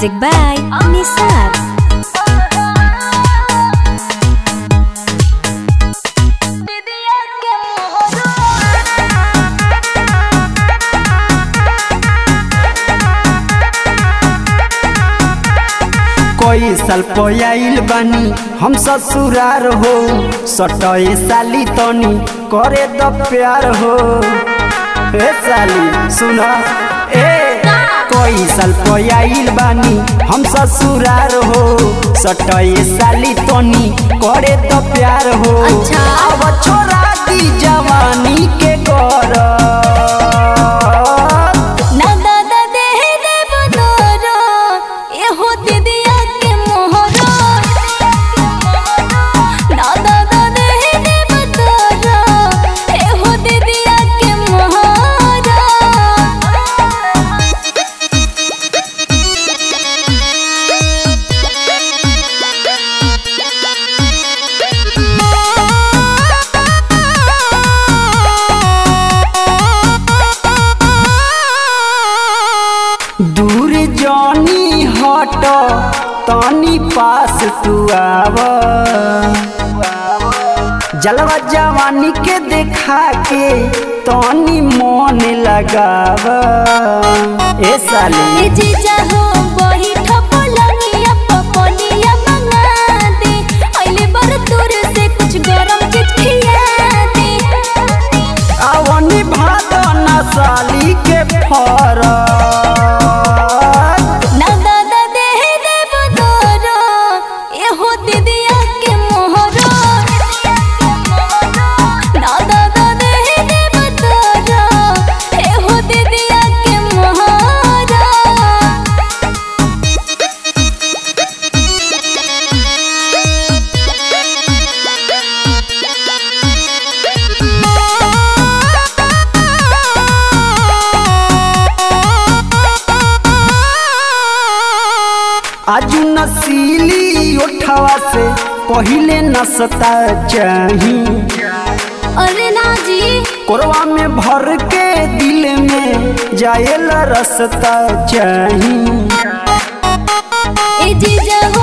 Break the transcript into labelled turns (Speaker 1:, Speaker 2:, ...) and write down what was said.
Speaker 1: Music by Nisar.
Speaker 2: कोई साल पयाइल बानी हम ससुरार हो सटए साली तनी करे द प्यार हो ए साली सुना ए कोई साल पयाइल बानी हम ससुरार हो सटए साली तनी करे द प्यार हो
Speaker 1: अच्छा।
Speaker 2: अब छोरा दी जवानी के कर
Speaker 1: ना दादा देह देव तोरो, एहो दीदिया के मोहरो। ना दादा देह देव तोरो, एहो दीदिया के मोहरो।
Speaker 2: दूर जानी हट तनी पास तू आव जलवा जवानी के देखा के तनी मन लगाव ए साली
Speaker 1: ए जीजा हो बही ठपलनिया पपनिया मंगा दे अइले बर दूर से कुछ गरम चीज खिया दे
Speaker 2: आवनी भाद ना साली के फरक
Speaker 1: ना दादा देह देव तोरो एहो दीदिया के मोहरो ना दादा देह देव तोरो एहो दीदिया के मोहरो
Speaker 2: आज नसीली उठवा से पहिले नसता चाही
Speaker 1: अरे ना जी
Speaker 2: कोरवा में भर के दिल में जाएला रसता चाही
Speaker 1: ए जीजा हो